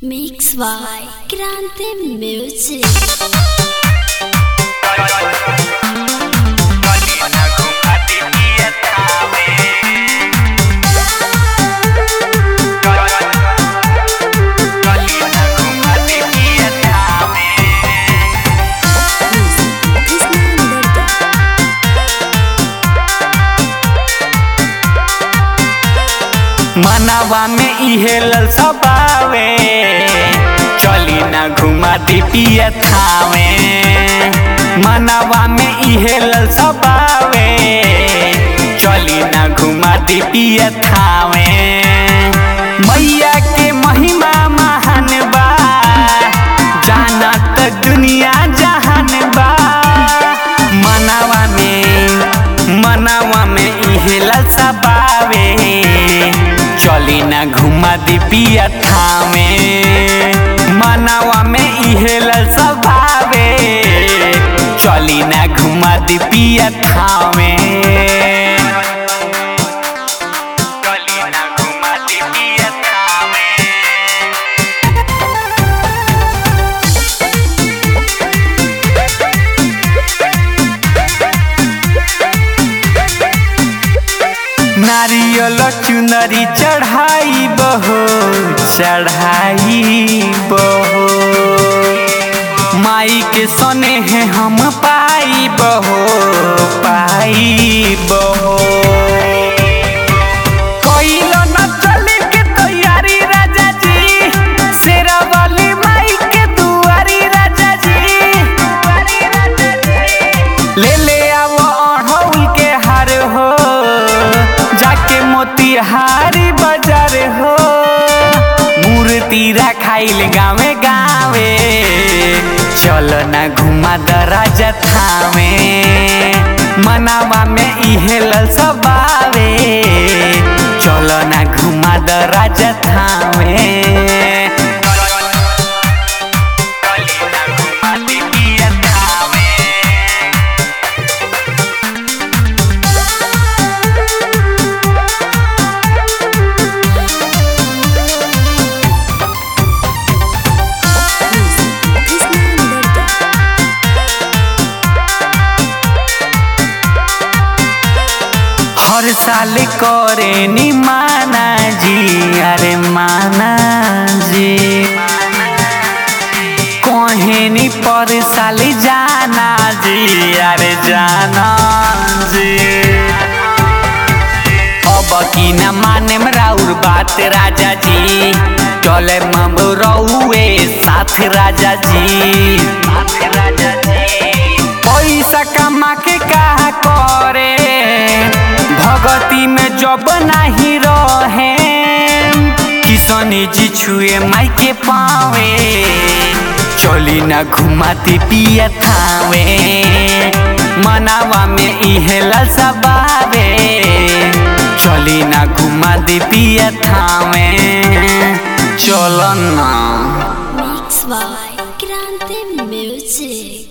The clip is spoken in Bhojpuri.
Mix by Grande Music. मनवा में इहे ललसा बावे चली ना घुमा दी पिया थावे मनवा में इहे ललसा बावे चली ना घुमा दी पिया थावे मैया के महिमा महान बा जानत दुनिया जहान बा मनवा में मनवा में इहे ललसा बावे चली ना घुमा दी पिया थामे मनवा में इहे ललसा भावे चली ना घुमा दी पिया थामे चली ना घुमा दी पिया थामे नारियल चुनरी चढ़ाई बहो चढ़ाई बहो माई के सने हैं हम पाई बहो पाई बहो कइलो न चले के तैयारी राजा जी शेरा वाली माई के दुआरी राजा जी ले ले आवो अढ़ौल के हार हो जाके मोतिहारी बाजार हो मूर्ति रखाइल गावे गावे चल ना घुमा दराजा थावे मनावा में इहे ललसा बावे चल ना घुमा दराजा थावे चली ना घुमा दी पिया थावे हर साल करे नी माना जी अरे माना जी कहे नी पर साल जाना जी अरे जाना जी अब की न माने राउर बात राजा जी चले मम रउए साथ राजा जी साथ राजा जी पैसा कमा के का करे भगती में जब नहीं रहे किसनी जी छुए माई के पावे चली ना घुमाती पिया थावे मनावा में इहे ललसा बावे चली ना घुमा दी पिया थावे चल ना Mix by